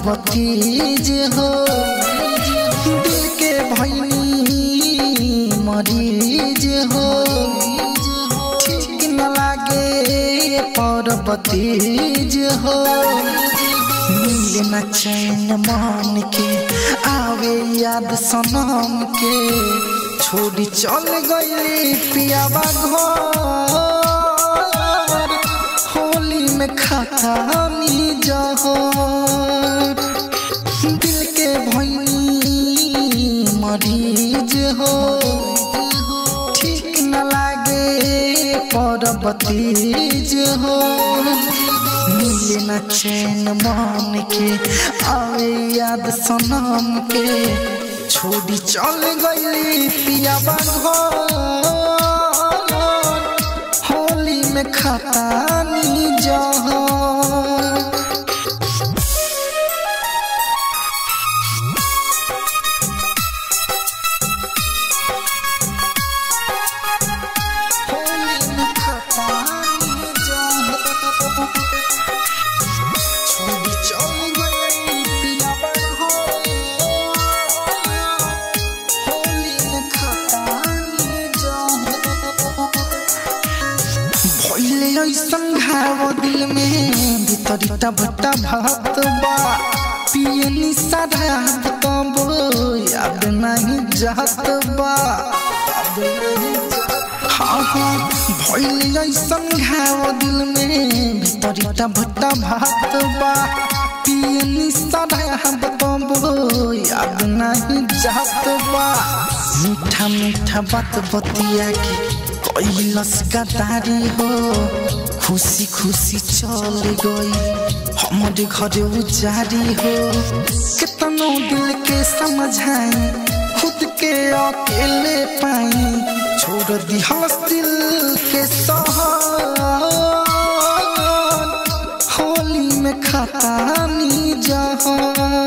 भतीज हो दिल के भैनी मरीज हो ठीक न लागे पर भतीज हो मिले न चैन मान के आवे याद सनम के छोड़ी चल गई पियावा घर होली में खाता जहर दिल के भैनी मरीज हो ठीक न लागे पर बतीज हो मिले न चैन मान के आवे याद सनम के छोड़ी चल गई पियावा घर होली में खतानी जहाँ होली में खतानी जहाँ छोड़ी चल गई पियावा घर होली में खतानी जहाँ भइले ऐसन घाव दिल में भीतरी टबटा भात बा पिए निशा रात तब याद नहीं जात बा हाँ हाँ भइले ऐसन घाव दिल में भीतरी टबटा भात बा पिए निशा रात तब याद नहीं जात बा मीठा मीठा बात बतिया के कैलस गदारी हो खुशी खुशी चल गई हमारे घरे उजारी हो कितनो दिल के समझाई खुद के अकेले पाई छोड़ दी हंस दिल के सहर होली में खतानी जहाँ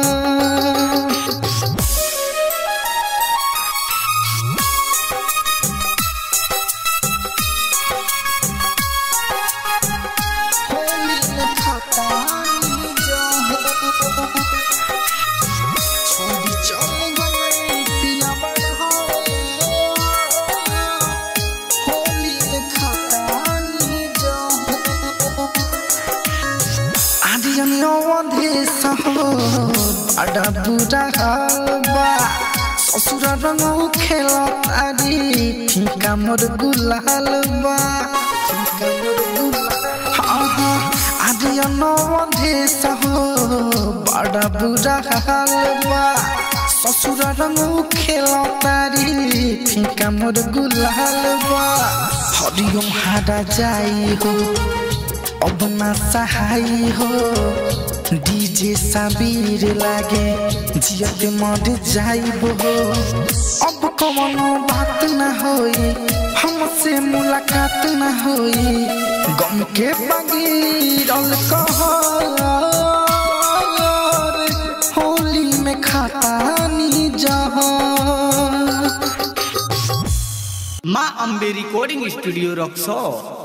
होली में खतानी जहाँ छोड़ी चल गई पिया होली में खतानी जहाँ आर्यन अवधेश हो बड़ा बुरा हाल बा ससुर रंग खेल तारी फीका मोर गुलाल बा फीका मोर गुलाल हाँ हाँ आर्यन अवधेश हो बड़ा बुरा हाल बा ससुर रंग खेल तारी फीका मोर गुलाल बा हरिओम हारा जाई हो अब ना सहाय हो डीजे साबिर लागे जियत मर जाइब हो अब कवनो बात न होई हमसे मुलाकात न होई गम के बगीरल कहर होली में खतानी जहाँ माँ अम्बे रिकॉर्डिंग स्टूडियो रक्सौर